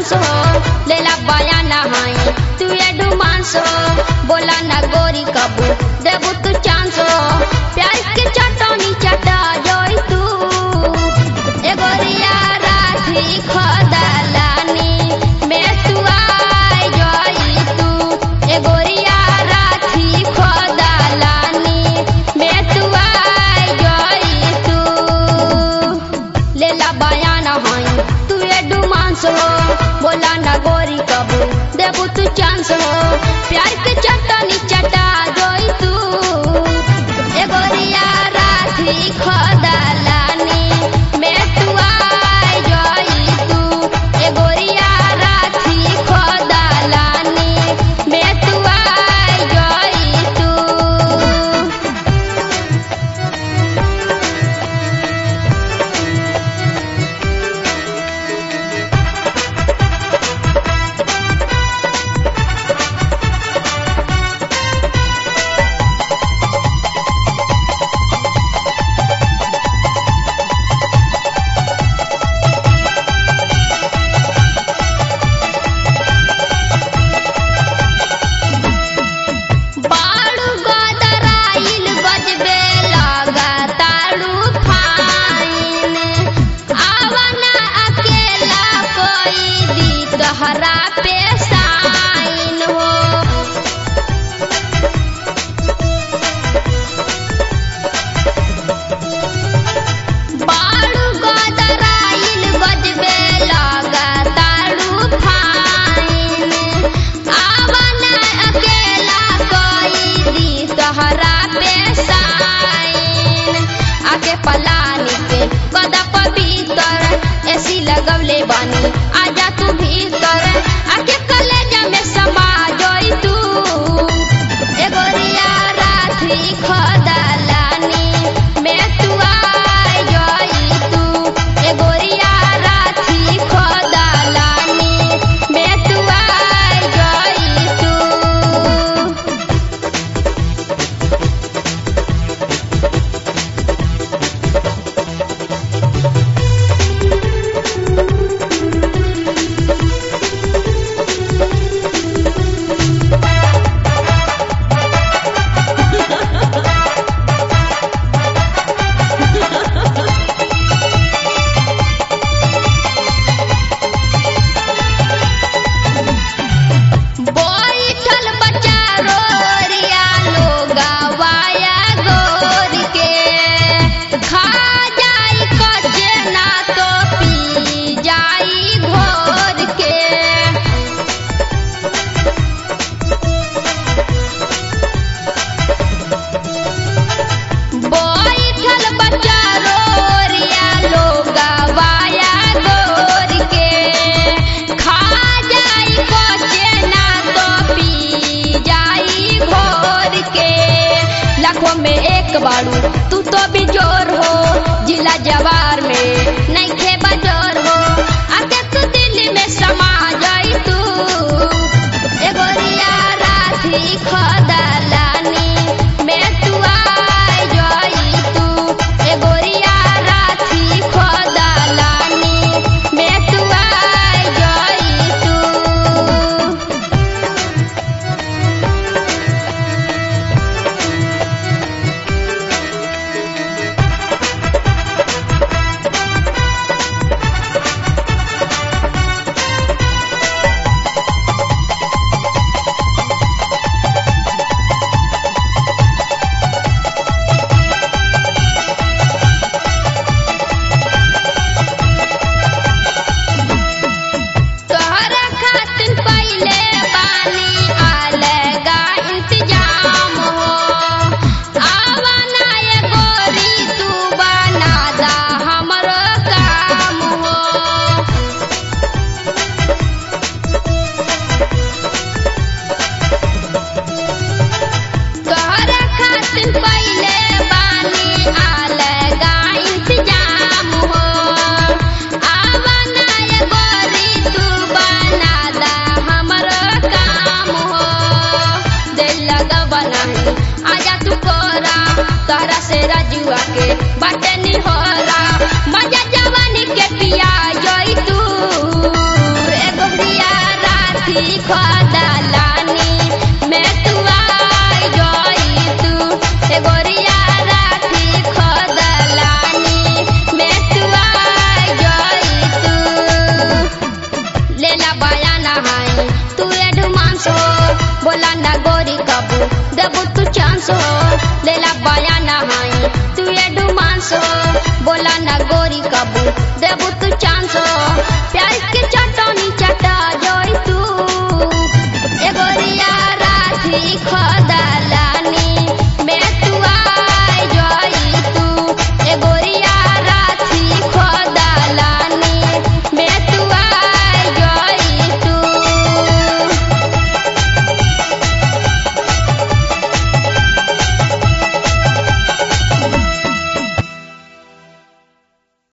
dance हो लेला बयाना हाई तू एडवांस हो बोला ना गोरी कबू देबू तू चांस हो प्यार के चटनी चटा जोई तू ए गोरिया राखी खदलानी में तू आई जोई तू ए गोरिया राखी खदलानी में तू आई जोई तू लेला बयाना हाई तू एडवांस हो बोला ना गोरी कबू देबू तू चांस हो प्यार के चटनी चटा जोई तू ए गोरिया राखी खदलानी में तू आई जोई तू ए गोरिया राखी खदलानी में तू आई जोई तू बाड़ू गदराइल गजबे लगातारू फाइन आवना अकेला कोई दी तहरा पे साइन हो बाड़ू गदराइल गजबे लगातारू फाइन आवना अकेला कोई दी तहरा पे साइन आके पलानी के कदा पवित्र ऐसी लगवले बानी आजा तू भीतर आके कलेजा में समा जोई तू ए गोरिया राखी खदलानी में तू आई जोई तू ए गोरिया राखी खदलानी में तू आई जोई तू बैठल बच्चा रोरिया लोगावाया गोर के खा जाई कचे ना तो पी जाई घोर के बैठल बच्चा रोरिया लोगावाया गोर के खा जाई कचे ना तो पी जाई घोर के लाखों में एक बारू तू तो भी जोर हो जिला जवार में नहीं खे बजोर हो आके तू दिल्ली में समा जाई तू ए गोरिया राखी खदलानी में तू आई जोई तू ए गोरिया राखी खदलानी में तू आई जोई तू तोहरा खातिर पहिले बानी अलगा इंतजाम हो आवाना ये गोरी तू बना दा हमरो काम हो तोहरा खातिर पहिले बानी अलगा इंतजाम हो आवना ये गोरी तू बना दा हमरो काम हो दिल लगा बनाही आजा तू कोरा तोहरा से रजुआ के बाटे निहोरा मजा जवानी के पिया जोई तू ए गोरी देबू तू चांस हो लेला बाया नहाई तू एडवांस हो बोला ना गोरी कबू देबू तू चांस हो प्यार के चटनी चटा जोई तू ए गोरिया राधी खद